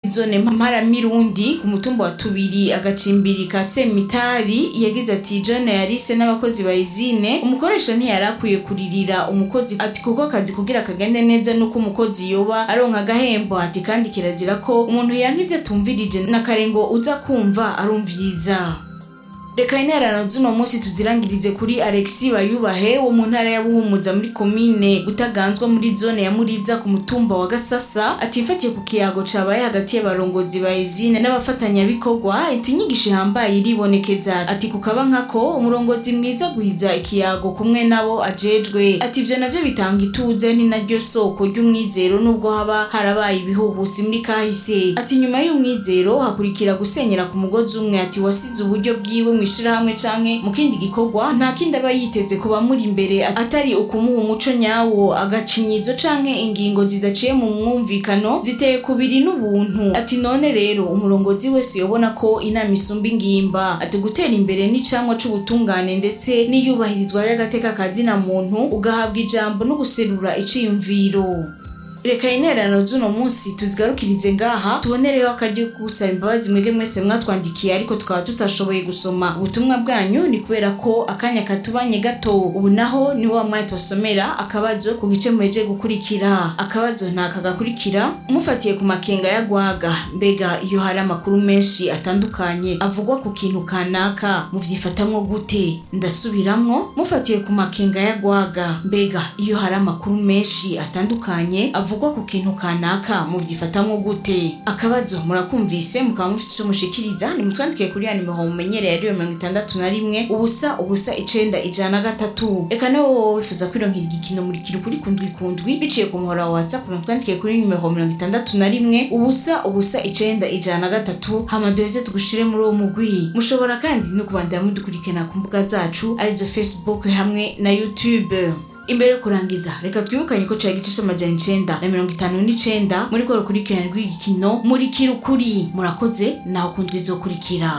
zone mparamirundi ku mutumba wa tubiri agacimbiri ka semitari yagize ati john yarise n'abakozi ba izine umukoresha ntiyari akwiye kuririra umukozi ati kuko akazi kugira kagende neza nuko umukozi yoba aronka agahembo ati kandi kirazira ko umuntu yanka ivyo atumvirije na kare ngo uza kumva arumviriza reka intererano z'uno munsi tuzirangirize kuri alexi bayubahe wo mu ntara ya buhumuza muri komine butaganzwa muri zone ya muriza ku mutumba wa gasasa atifatiye ku kiyago cabaye hagati y'abarongozi ba izine n'abafatanyabikorwa ati inyigisho ihambaye iribonekeza ati kukaba nkako umurongozi mwiza gwiza ikiyago kumwe nabo ajejwe ati ivyo navyo bitanga ituze ni naryo soko ry'umwizero nubwo haba harabaye ibihuhusi muri kahise ati nyuma y'umwizero hakurikira gusenyera ku mugozi umwe ati wasize uburyo bwiwe mu ishirahamwe canke mu kindi gikorwa nta kindi aba yiteze ku bamuri imbere atari ukumuha umuco nyawo agacinyizo canke ingingo zidaciye mu mwumvikano ziteye kubiri n'ubuntu ati none rero umurongozi wese yobona ko inama isumba ingimba ati gutera imbere n'icamwa c'ubutungane ndetse n'iyubahirizwa y'agateka ka zina muntu ugahabwa ijambo no guserura iciyumviro reka intererano z'uno munsi tuzigarukirize ngaha tubonereho akaryo ko gusaba imbabazi mwebwe mwese mwatwandikiye ariko tukaba tutashoboye gusoma ubutumwa bwanyu ni kubera ko akanya katubanye gato ubu naho ni wa mwanya tubasomera akabazo ku gice muheje gukurikira akabazo ntaka gakurikira mufatiye ku makenga ya gwaga mbega iyo hari amakuru menshi atandukanye avugwa ku kintu kanaka muvyifatamwo gute ndasubiramwo mufatiye ku makenga ya gwaga mbega iyo hari amakuru menshi atandukanye avugwa ku kintu kanaka muvyifatamwo gute akabazo murakumvise mukaba mufise ico mushikiriza nimutwandikiye kuri ya nimero mumenyereye ariyo mirongo itandatu na rimwe ubusa ubusa icenda ijana na gatatu reka nawe wowe wifuza kwironkera igikino muri kiri kuri kundwi kundwi biciye ku muhora wa whatsapp mutwandikiye kuri nimero mirongo itandatu na rimwe ubusa ubusa icenda ijana na gatatu hama duheze tugushire muri uwo mugwi mushobora kandi no kubandanya mudukurikirana ku mbuga zacu arizo facebook hamwe na youtube imbere yo kurangiza reka twibukanye ko cari igice c'amajana icenda na mirongo itanu n'icenda muri rwo rukurikirane rw'igikino murikira ukuri murakoze naho kundwa izokurikira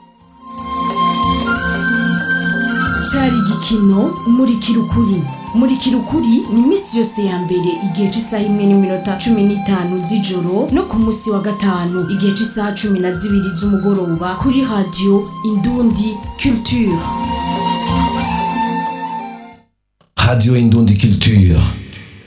cari igikino murikira ukuri murikira ukuri ni iminsi yose ya mbere igihe cy'isaha imwe n'iminota cumi n'itanu z'ijoro no ku munsi wa gatanu igihe cy'isaha cumi na zibiri z'umugoroba kuri radiyo indundi culture Radio Indundi Culture.